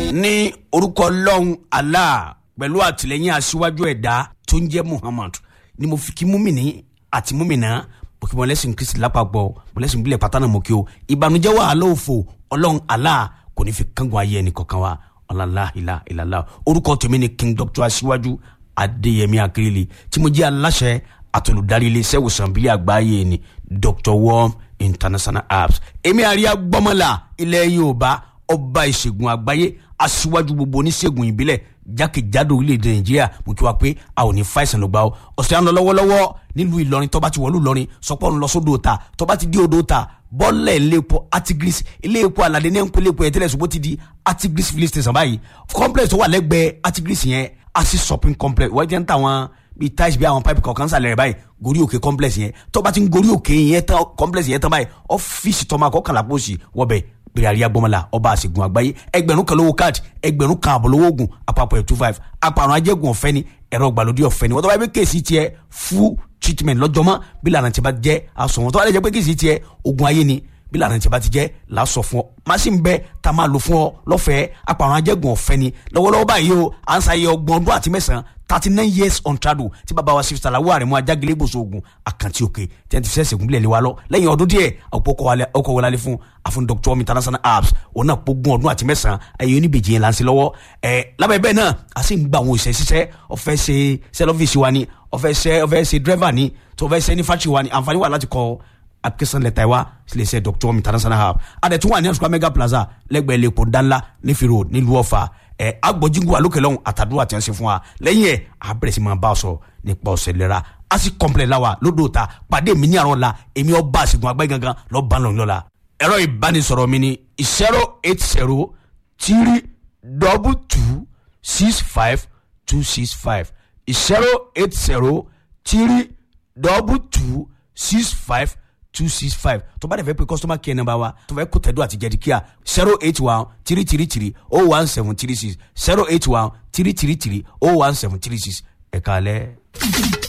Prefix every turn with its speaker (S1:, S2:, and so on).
S1: ní orúkọ ọlọ́run allah pẹ̀lú àtìlẹ́yìn aṣíwájú ẹ̀dá tó ń jẹ́ muhammad ni mo fi kí múmìnì àti múmìnà mo kí mọ̀lẹ́sìn kristi lápapọ̀ mọ̀lẹ́sìn bílẹ̀ pátánà mo kí o ìbànújẹ́ wàhálà òfò ọlọ́run allah kò ní fi kángun ayé ẹnì kankan wa ọ̀làlá ìlà ìlàlá orúkọ tèmi ni king doctor aṣíwájú adéyẹmí akérèlé tí mo jẹ́ aláṣẹ àtolùdarí iléeṣẹ́ ìwòsàn bílẹ̀ àgbáyé ni dr worm international apps èmi àríyá gbọ́mọlá ilẹ̀ yorùbá ọba ìṣègùn àgbáyé aṣíwájú gbogbo oníṣègùn ìbílẹ̀ jákèjádò orílẹ̀-èdè nàìjíríà mo kí wa pé a ò ní fàìsàn ló gbà ó ọ̀sẹ̀ à ń lọ lọ́wọ́lọ́wọ́ nílùú ìlọrin tọ́ba ti wọ̀lú ìlọrin sọpọ́ ń lọ sódò ta tọ́ba ti dé odò ta bọ́ọ̀lẹ̀ iléepo artigris iléepo aládé ní ẹ̀ńpẹ́ iléepo yẹn tẹ́lẹ̀ ṣùgbọ́n ti di artigris filling station báyìí complex tó wà lẹ́gbẹ̀ẹ́ artigris yẹn asi shopping complex wọ́n jẹ́ ń tàwọn bíi tiles bíi àwọn pipe kọ̀ọ̀kan sàlẹ̀ rẹ̀ báyìí gorí òkè complex yẹn tọ́ba ti ń gorí òkè yẹn tán complex yẹn tán báyìí ọ́fíìsì tọ́ma kọ́kànlá pósì wọ́bẹ̀ bẹ̀rẹ̀ àríyá gbọ́mọlá ọba àṣegun àgbáyé ẹgbẹ̀rún kan lówó káàdì ẹgbẹ̀rún kan àbọ̀ lówó oògùn àpapọ̀ ẹ̀ two five àpàrọ̀ ajẹ́gun ọ̀fẹ́ ni ẹ̀rọ ìgbàlódé ọ̀fẹ́ ni wọ́n tó bá yẹ pé kéèsì tiẹ̀ full treatment lọ́jọ́mọ́ bí lànà tí bá jẹ́ aṣọ wọn tó bá yẹ pé kéèsì tiẹ̀ oògùn ayé ni bí lànà tí bá ti jẹ́ làásọ̀ fún ọ machine bẹ́ẹ̀ tá a máa lò fún ọ lọ́fẹ̀ẹ́ àpàrọ̀ ajẹ́gun ọ̀fẹ́ ni lọ́wọ́lọ́wọ́ báyìí o à ń sáyé ọgbọ̀n ọdún àti mẹ́sàn-án thirty nine years on trado tí bàbá wa sifisa làwọn àrẹ̀mú ajágilé gbòòso ogun àkàntì òkè tí wọ́n ti fẹ́ sẹ̀gùn bílẹ̀ lé wa lọ lẹ́yìn ọdún díẹ̀ àpò ọkọ̀ wọlé fún àfún dr omi international apps òun náà pógun ọdún àti mẹ́sàn-án ẹ̀yìn oníbejì yẹn là ń ṣe lọ́wọ́ ẹ̀ lábẹ́ bẹ́ẹ̀ náà a sì ń gba àwọn òṣìṣẹ́ ṣiṣẹ́ ọ̀fẹ́ ṣe sẹ́lọ́fíìsì wa ni ọ̀fẹ́ ṣe ọ̀fẹ́ ṣe dírẹ́fà ni tó ọ̀fẹ́ ṣe ní fáṣì wa ni àǹfààní wà láti kọ́ application letter wa sílẹ̀ ṣe dr omi international hub adẹ̀tún wà ní àṣùkọ́ mega plaza lẹ́gbẹ̀ẹ́ lẹ́kọ̀ọ́ dánlá nífi road nílùú ọ̀fà ẹ agbọ̀jìngù alókè lọ́hùn àtàdúrà tí wọ́n ṣe fún wa lẹ́yìn ẹ̀ a bẹ̀rẹ̀ sí máa bá a sọ nípa ọ̀sẹ̀ lẹ́ra a sì kọ́ńpilẹ̀ la wa lódò ta pàdé mi ní àrọ̀ la èmi ọba àṣegun àgbáyé gangan lọ́ọ́ bá lọ́ọ́ lọ́la ẹ̀rọ ìbánisọ̀rọ̀ mi ni zero eight zero three double two six five two six five zero eight zero three double two six five two six five tó bá dẹ̀ fẹ́ pé customer care number wa tó fẹ́ kó tẹ̀dọ́ àti jẹ́díkíà zero eight one three three three oh one seven three six zero eight one three three three oh one seven three six ẹ̀ka alẹ́.